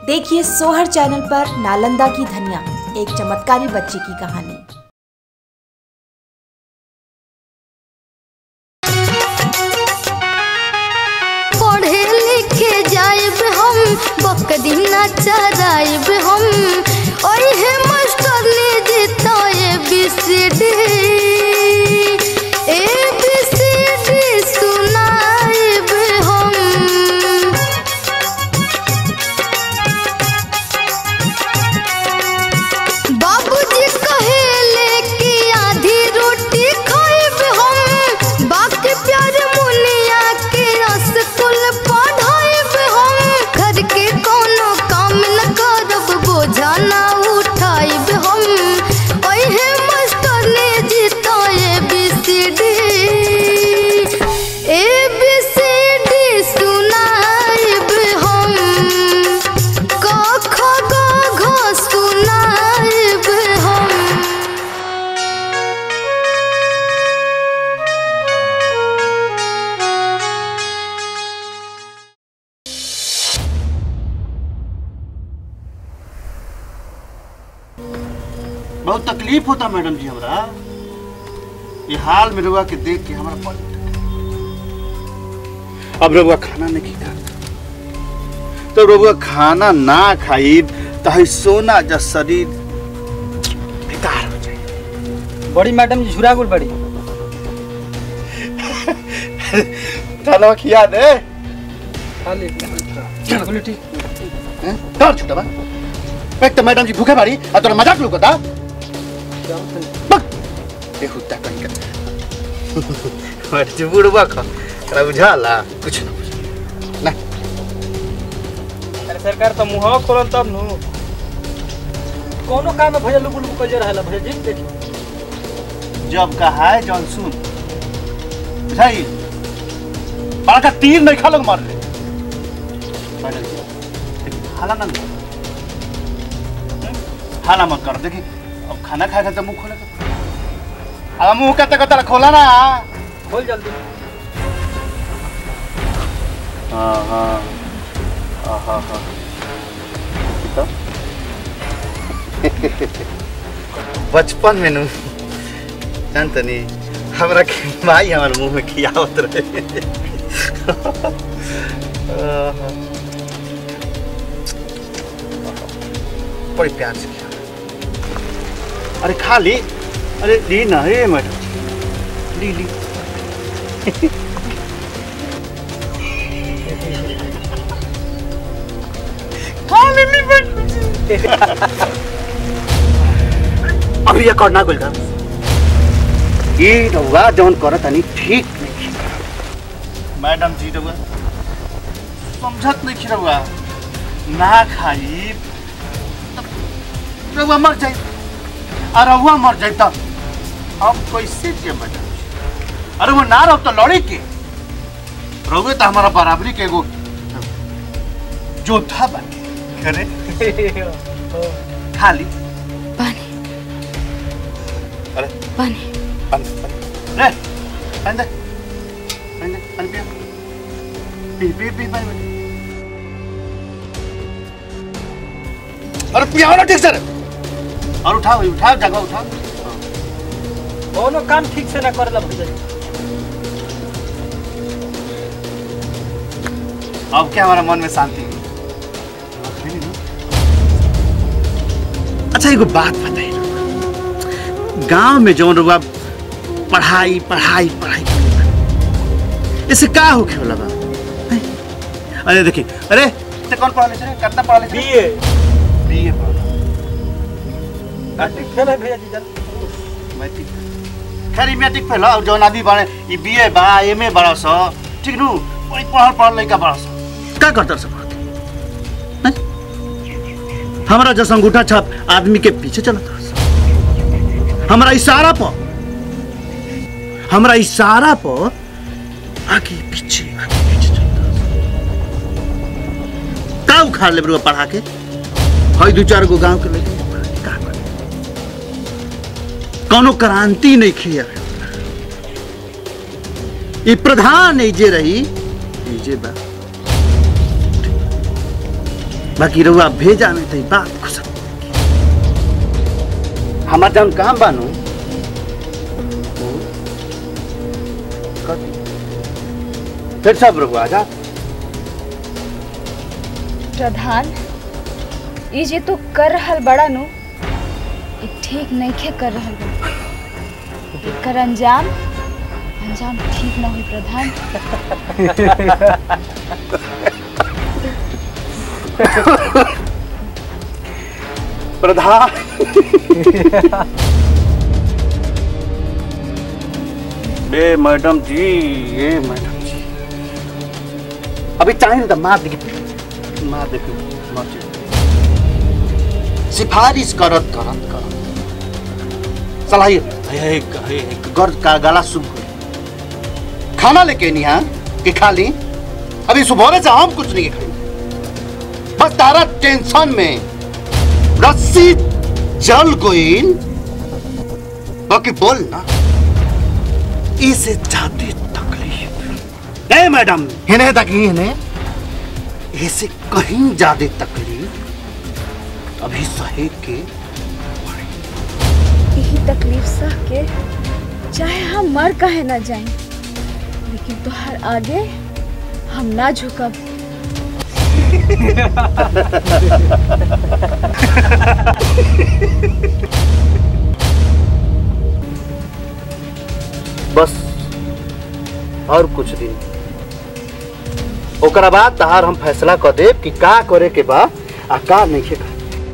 देखिए सोहर चैनल पर नालंदा की धनिया एक चमत्कारी बच्ची की कहानी पढ़े लिखे जाइब हम बकरी ना चराइब हम ओहे मास्टर ले देता A B C D A B C D सुनाइब हम बाबूजी कहेले कि आधी रोटी खाइब हम बाकी प्यार मुनिया के स्कूल पढ़ाइब हम घर के कोनो काम न करब बोझा ना उठाइब हम ओहे मास्टर ले जीता A B C D A B C D सुनाइब हम क ख ग घ सुनाइब हम बहुत तकलीफ होता मैडम जी हमरा ये हाल में रुआ के देख के हमारा बड़ी तकलीफ। अब रुआ खाना नहीं खाता तो रुआ खाना ना खाई तो है सोना जा शरीर बेकार हो जाए बड़ी मैडम जी झुरा गुल बड़ी चलो खिया दे खा ले बोले ठीक हैं? कर छुटा बा एक तो मैडम जी भूखे बाड़ी और तोरा मजाक लोग बता ए हुत्ता कहीं का मर जी बुढ़वा खा तोरा बुझाला कुछ ना बुझा ना अरे सरकार तो मुंह खोलल तब नु कोनो काम में भैया लुक लुक कइले रहला भैया जी देखी जब कहा है जॉन सुन बुझाई बड़का तीर नहीं खा लोग मार ले मैडम जी, हाला ना लो। हम्म? हाला मत कर देखी अब खाना खाए खाते मुंह खोले के। अब मुंह कते कते खोला ना खोल जल्दी हाँ हाँ हाँ हाँ हाँ तो? बचपन में नु जानतनी हमरा के माई हमारे मुंह में खियावत रहे आहा। बड़ी प्यार से खिया अरे खा ली अरे ली ना हे मैडम ली ली खा ले ली मैडम अभी ये करना गुल ये रहुआ जौन करत तनी ठीक नहीं मैडम जी रहुआ समझत नहीं रहुआ ना खाई तब रहुआ मर जाई और रहुआ मर जाई तब हम कैसे जिए मैडम जी अरे वो ना रहो तो लड़े के रहुए तो हमारा बराबरी के एगो जोधा बन करे खाली पानी अरे पानी पानी पानी रे पानी दे पानी दे पानी पिया पी पी पी पानी पानी अरे पियाओ ना ठीक से रे। और उठाओ उठाओ जगह उठाओ कोनो काम ठीक से ना करेला भैया जी अब क्या हमारा मन में शांति हुई? अच्छा एगो बात बताइए गांव में जौन रुआ पढ़ाई पढ़ाई पढ़ाई इससे का हो खेला बा हैं? अरे देखिए अरे ते कौन पढ़ा ले कितना पढ़ा ले बीए बीए पढ़ा ठीक है भैया जी जल्दी मैट्रिक खैर ई मैट्रिक फेल और जौन आदमी बाड़े ई बीए बा एमए बड़ा स ठीक नु बड़ी पढ़ल पढ़ल लइका बड़ा स का करतर सब हमारा जैसा अंगूठा छाप आदमी के पीछे चलत रहा हमारा इशारा पर हमारा इशारा पर आगे पीछे आगे पीछे चलत रहा का उखाड़ ले बरुआ पढ़ा के हई दू चार गो गांव के लइका के पढ़ा के का करे कौनो क्रांति नहीं खिया ई प्रधान एजे रही एजे बा बाकी रहुआ भेजा में तो बात खुश हमार जौन काम बानू वो कर दी। फिर सब रहुआ जा प्रधान ई जे तू कर रहल बड़ा नु ई ठीक नइखे कर रहल बड़ा एकर अंजाम अंजाम ठीक ना होई प्रधान प्रधान ए मैडम जी ए मैडम जी अभी चाहिए तो मार देखी मार देखी मार जी। सिफारिश करत करत करत चला ये हे हे गर्द का गला सुन गई। खाना लेके नहीं हाँ कि खा ली अभी सुबह से हम कुछ नहीं खाई बस तारा टेंशन में रस्सी जल गोइन बाकी बोल ना इसे ज्यादा तकलीफ ए मैडम इन्हें तक ही इन्हें इसे कहीं ज्यादा तकलीफ अभी सहे के यही तकलीफ सह के चाहे हम मर कहे ना जाए लेकिन तोहर आगे हम ना झुकब बस और कुछ दिन ओकरा बाद तहार हम फैसला कर देब कि का करे के बा आ का नहीं के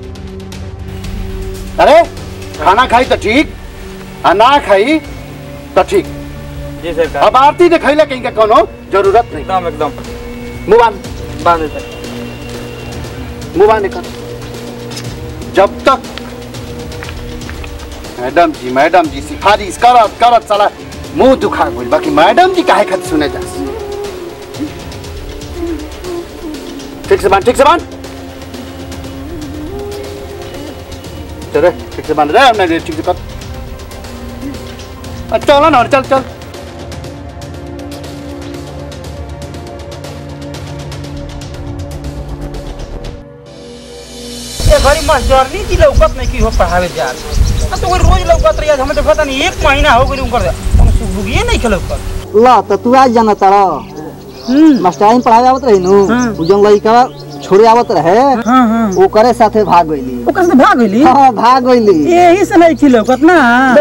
अरे खाना खाई तो ठीक आ ना खाई तो ठीक जी सरकार अब आरती देखैले कहीं का कोनो जरूरत नहीं एकदम एकदम मुंह बांध बांध दे सर मुंह बांध निकल जब तक मैडम जी मैडम जी सिफारिश करत करत साला मुंह दुखा गइल बाकी मैडम जी काहे खातिर सुने जा ठीक से बांध ठीक से बांध चल रे ठीक से बांध रे हमने रे ठीक से कर अ, चल ना चल चल ये घड़ी मास्टरनी जी लौकत नहीं की हो पढ़ावे जा अब तो कोई रोज लौकत रही हमें तो पता नहीं एक महीना हो गई उनकर हम सुबुगिए नहीं खेल लौकत ला तो तू आज जाना तारा मास्टराइन पढ़ावे आवत रही नु उ जन लइका छोड़े आवत रहे हां हां ओकरे साथे भाग गइली ओकर से भाग गईली हाँ भाग गइली यही से नहीं खिलो कितना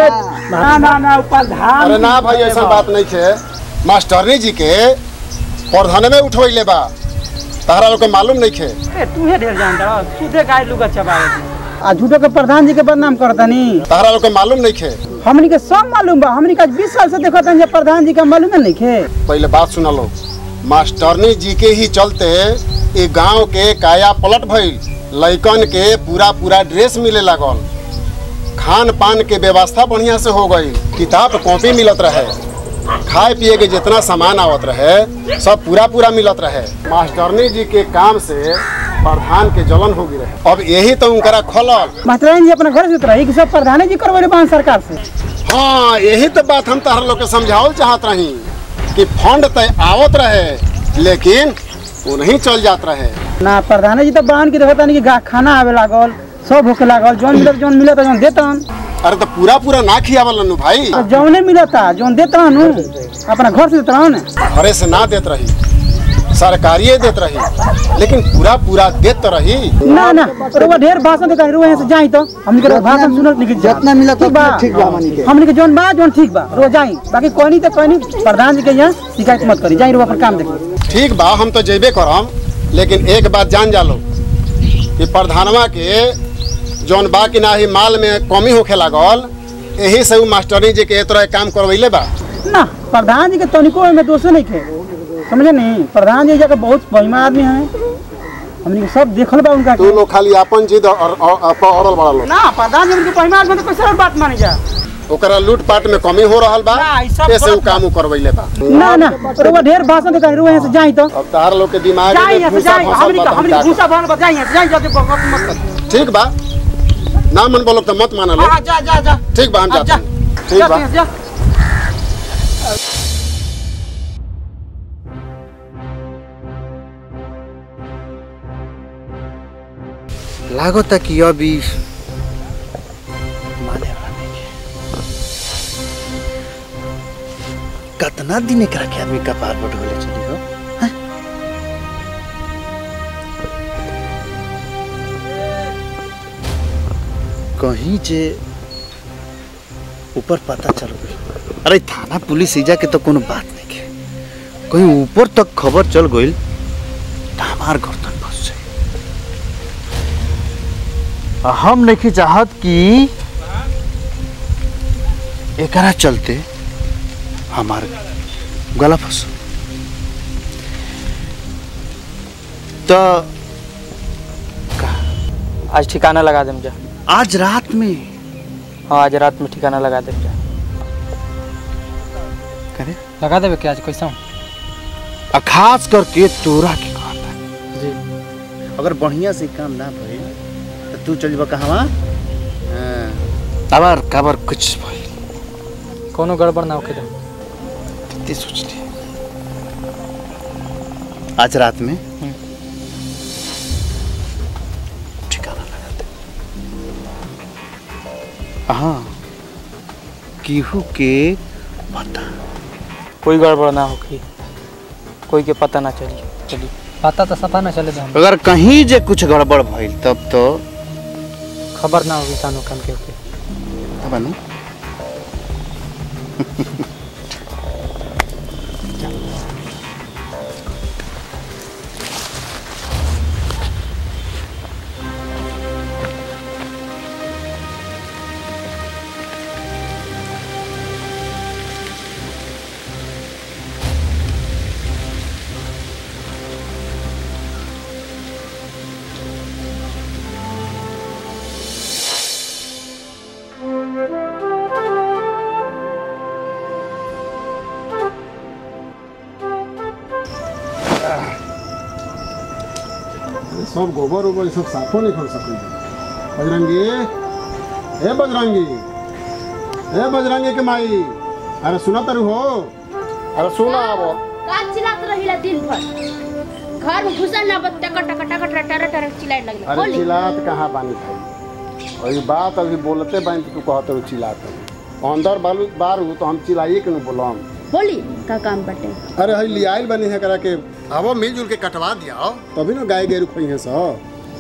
ना ना ना ऊपर धान अरे ना भाई ऐसा बात नहीं है मास्टरनी जी के प्रधान में उठवैले बा तारा लोग के मालूम नहीं है तू है ढेर जानता सुधे गाय लुगा चबावे आ झूठो के प्रधान जी के बदनाम करतानी तारा लोग के मालूम नहीं है हमनी के सब मालूम बा हमनी का 20 साल से देखत हन जे प्रधान जी का मालूम नहीं खे पहले बात सुना लो मास्टरनी जी के ही चलते ये गांव के काया पलट भइल लइकन के पूरा पूरा ड्रेस मिले लागल खान पान के व्यवस्था बढ़िया से हो गई किताब कॉपी मिलत रहे खाए पिए के जितना सामान आवत रहे सब पूरा पूरा मिलत रहे मास्टरनी जी के काम से प्रधान के जलन हो गई रहे अब यही तो उनकरा खोलल मास्टराइन जी अपना घर से उतरा कि सब प्रधान जी करवाले बान सरकार से हाँ यही तो बात हम तहर लोग के समझावल चाहत रही कि फंड तय आवत रहे लेकिन वो नहीं चल जात रहे ना प्रधान जी तो बान की देखत कि गा खाना आवे लागल सब होके लागल जौन मिलत जौन मिलत जौन देतन अरे तो पूरा पूरा ना खियावल नु भाई तो जौने मिलता जौन देतन नु अपना घर से देतन घरे से ना देत रही सरकारिये देत रही लेकिन पूरा पूरा देत तो रही ना ना रोवा ढेर भाषण देता रोवा यहाँ से जाई तो हमनी के भाषण सुनत नहीं जितना मिलत ठीक बा ठीक बा हमनी के हमनी के जौन बा जौन ठीक बा रोवा जाई बाकी कहनी तो कहनी प्रधान जी के यहाँ शिकायत मत करी जाई रोवा अपन काम देखी ठीक बा हम तो जेबे करम लेकिन एक बात जान जा लो कि प्रधानवा के जौन बा कि ना ही माल में कमी होखे लागल यही से उ मास्टरनी जी के ए तरह काम करवैले बा ना प्रधान जी के तनिको में दोषे नहीं थे समझे नहीं प्रधान जी जाके बहुत महिमा आदमी है हमने के सब देखल बा उनका तू लोग खाली अपन जिद और और- और- पर अड़ल बड़ा लोग ना प्रधान जी उनके महिमा आदमी तो कैसे और बात मानी जा ओकरा लूटपाट में कमी हो रहल बा ना, ई सब ऐसे उ गलत काम उ करवैले बा ना ना रोवा ढेर भाषण देता रोवा यहाँ से जाई तो अब तार लोग के दिमाग जाई में यहाँ से भूसा जाई फसल हमनी बा के तो हम हमनी का के भूसा भरल बा जाई यहाँ से जाई जाके बकवास मत कर करी? ठीक बा ना मन बोलो तो मत माना लो हाँ जा जा जा ठीक बा हम हाँ, जाते जा। हैं ठीक जा बा यहाँ से जा लागता कि अभी माने वाला नहीं है कितना दिन एकरा के आदमी कपार पर ढोले चली हो हैं? कहीं जे ऊपर पता चल गई अरे थाना पुलिस इजा के तो कोनो बात नहीं है कहीं ऊपर तक खबर चल गई तो हमार गर्दन फंस जाए आ हम नहीं चाहत कि एकरा चलते हमार गला फंस तो आज ठिकाना लगा देम जा आज रात में हाँ आज रात में ठिकाना लगा देम जा करे लगा देवे क्या आज कैसा आ खास करके तोरा के कहता जी अगर बढ़िया से काम ना भइल तो तू चल कहवा अबर कबर कुछ भइल कोनो गड़बड़ ना होके दे ते सोच ले आज रात में ठिकाना लगा दे हाँ केहू के पता कोई गड़बड़ ना होगी कोई के पता ना चली चली पता तो सफा ना चले हम अगर कहीं जे कुछ गड़बड़ भइल तब तो खबर ना होगी कानो कान के होके तब नु सब गोबर उबर सब साफो नहीं कर सकते बजरंगी ए बजरंगी ए बजरंगी के माई अरे सुना तारू हो अरे सुना आबो का चिल्लात रहिला दिन भर घर में घुसा ना बत टक टक टक टक टर टर चिल्लाए लगले अरे बोली चिल्लात कहाँ बानी भाई अभी बात अभी बोलते बानी तो तू कहते हो चिल्लात अंदर बालू बारू तो हम चिल्लाइए कि नहीं बोलम बोली का काम बटे अरे हई लियाइल बनी है करा के आवो मिलजुल के कटवा दिया तभी ना गाय गेरू खई है सो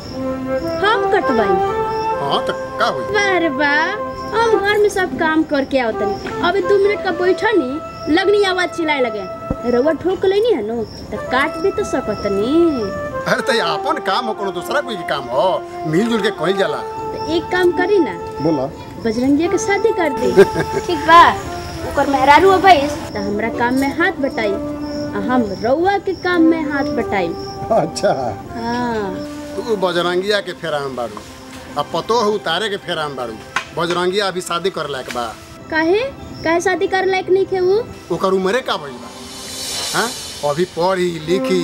हम कटवाई हाँ तो का हुई बारे बा हम घर में सब काम करके आओ तनी अभी दो मिनट का बैठा नी लगनी आवाज चिल्लाए लगे रउआ ठोक लेनी है नो तो काट भी तो सकतनी अरे तो अपन काम हो कोनो दूसरा कोई काम हो मिलजुल के कहल जाला तो एक काम करी ना बोला बजरंगिया के शादी कर दी ठीक बा ओकर मेहरारू हो भइस तो हमरा काम में हाथ बटाई आ हम रउआ के काम में हाथ बटाई अच्छा हाँ तू बजरंगिया के फेरा में बाड़ू अब पतो है उतारे के फेरा में बाड़ू बजरंगिया अभी शादी कर लायक बा काहे काहे शादी कर लायक नहीं खे वो ओकर उम्रे का भइल बा हाँ अभी पढ़ी लिखी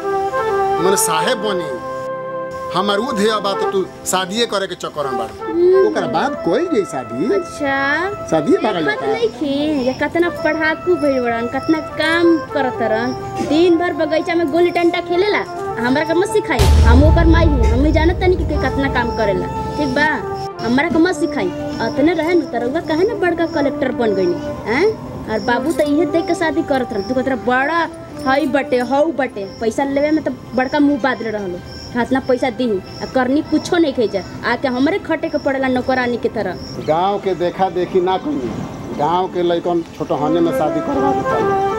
मन साहेब बनी हमार उ ध्येय बा तो तू शादिये करे के चक्कर में बाड़ू ओकर बाद कोई गई शादी अच्छा शादी भागल देखत जाता नहीं खे ये कितना पढ़ाकू भइल बड़न कितना काम करत रहन दिन भर बगीचा में गोली डंडा खेलेला आ हमरा के मत सिखाई हम ओकर माई हूँ हम ही जानत तनी कि के कितना काम करेला ठीक बा हमरा के मत सिखाई अतने रहे न तरउआ काहे ना बड़का कलेक्टर बन गईनी हैं और बाबू तो इहे देख के शादी करत रह तू कहत रह बड़ा हई बटे हऊ बटे पैसा लेवे में तो बड़का मुंह बादले रहलो हाथ ना पैसा दी आ करनी कुछो नहीं खेजा आके हमरे खटे के पड़ेला नौकरानी के तरह गांव के देखा देखी ना कही गांव के लड़कन छोटहने में शादी करवा देता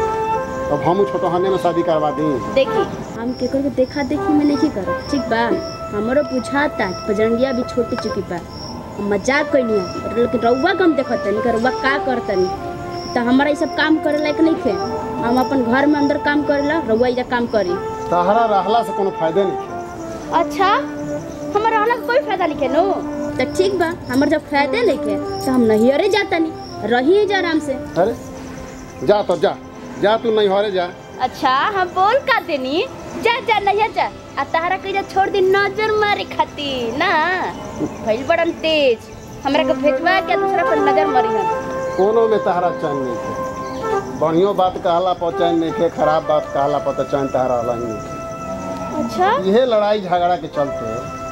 अब हम छोटहने में शादी करवा दी देखी हम केकर के देखा देखी में नहीं करब ठीक बा हमरो बुझाता कि बजरंगिया भी छोटी चुकी बा हम मजाक कैनी है लेकिन रउआ कम देखत तनी रउआ का करतनी तो हमारा ये सब काम करे लायक नहीं थे हम अपन घर में अंदर काम करेला रउआ इजा काम करी तहरा रहला से कोनो फायदा नहीं अच्छा हमारा रहना का कोई फायदा नहीं नो तो ठीक बा हमर जब फायदे नहीं के तो हम नहीं अरे जाता नहीं रही जा आराम से अरे जा तो जा जा तू नहीं हरे जा अच्छा हम बोल का देनी जा जा नहीं जा आ तहरा के जा छोड़ दी नजर मारे खाती ना भइल बड़न तेज हमरा के भेजवा के दूसरा पर नजर मारी हम कोनो में तहरा चैन नहीं थे बढ़ियो बात कहला पर चैन नहीं थे खराब बात कहला पर तो चैन तहरा रहला ही नहीं थे अच्छा इहे लड़ाई झगड़ा के चलते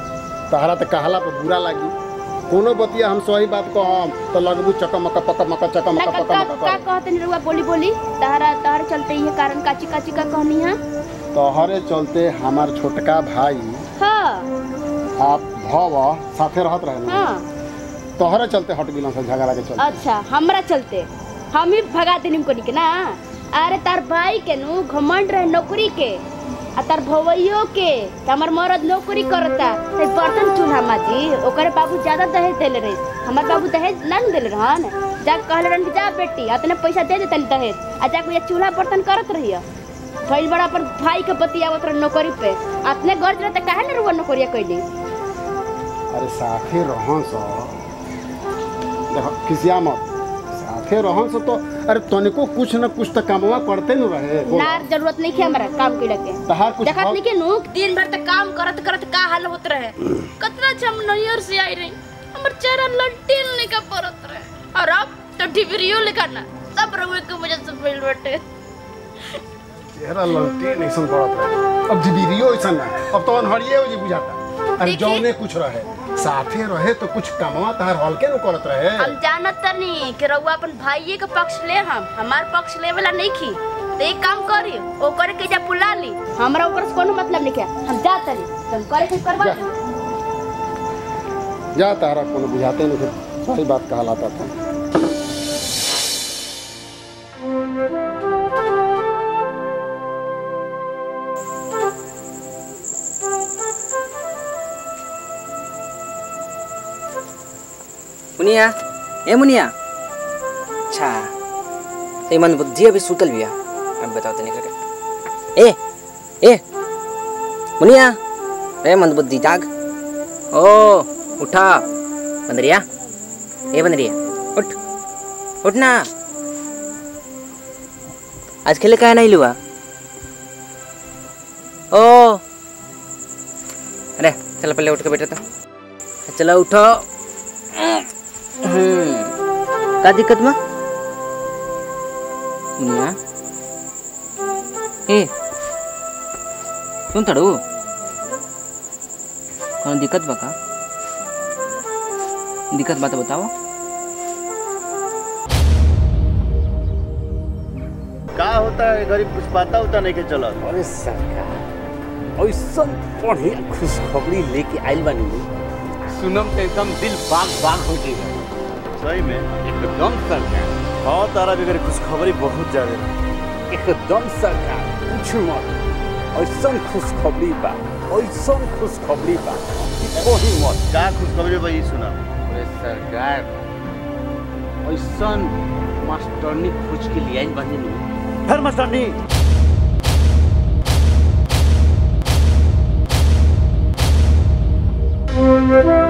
तहरा तो कहला पर बुरा लागी कोनो बतिया हम सही बात कहम तो लगबू चकमक पकमक का चकमक का का पकमक का कहते नहीं रहुआ बोली बोली तहरा तहर चलते ये कारण काची काची का कहनी है तोहरे चलते हमार छोटका भाई हाँ आप भव साथे रहत रहे ना हाँ तोहरे चलते हट गिलन से झगड़ा के चलते अच्छा हमरा चलते हम ही भगा देनी को के ना अरे तार भाई के नु घमंड रहे नौकरी के आ तार भवैयो के त हमर मरद नौकरी करता ते बर्तन चूल्हा माजी ओकरे बाबू ज्यादा दहेज देले रहे हमर बाबू दहेज ना न देले रहन जा कहले रहन कि जा बेटी अतने पैसा दे देतन दहेज आ जा कोई चूल्हा बर्तन करत रहियो भइल बड़ा अपन भाई के बतियावत रह नौकरी पे अतने गर्ज रहते काहे न रुआ नौकरिया कैली अरे साथे रहन सो देखो किसिया मत साथे रहन सो तो अरे तनिको कुछ न कुछ तो कामवा करते न रहे बोल। नार जरूरत नहीं है हमरा काम के लगे तहार कुछ देखत हक- नहीं के नु दिन भर तक काम करत करत का हाल होत रहे कितना जम नैयर से आई रही हमर चेहरा लंटिन लेके परत रहे और अब तो डिबरियो लेकर ना सब रहुए के वजह से मिल बटे चेहरा ललटी नहीं पड़त रहे अब जिबिरियो ऐसा ना अब तो अनहरिये हो जी बुझाता अरे देखिए। जौने कुछ रहे साथे रहे तो कुछ कामवा तहार हल्के न करत रहे हम जानत तनी कि रहुआ अपन भाईये के पक्ष ले हम हमार पक्ष ले वाला नहीं खी तो एक काम करी ओकर के जा बुला ली हमरा ओकर से कोनो मतलब नहीं है हम जा तनी तुम करे के करवा जा। दी। जा तारा कोनो बुझाते नहीं थे सही बात कहलाता था मुनिया ए मुनिया अच्छा तो मन बुद्धि अभी सुतल बिया अब बताओ तनी करके ए ए मुनिया ए मन बुद्धि जाग ओ उठा बंदरिया ए बंदरिया उठ उठ ना आज खेले का नहीं लुआ ओ अरे चलो पहले उठ के बैठा था चलो उठो हम्म, का दिक्कत में मुनिया ए सुन तड़ू कौन दिक्कत बा का दिक्कत बा तो बताओ का होता है गरीब कुछ पता होता नहीं के चलत अरे सरकार ऐसा बढ़िया खुशखबरी लेके आइल बानी सुनम के एकदम दिल बाग बाग हो जाएगा सही में एकदम सरकार हाँ तारा भी गरीब खुशखबरी बहुत ज्यादा है। एकदम सरकार कुछ मत ऐसा खुशखबरी बा ऐसा खुशखबरी बा कि कोई मत का खुशखबरी भाई सुना अरे सरकार ऐसा मास्टरनी खोज के लिए आइल बानी नु फिर मस्तानी Thank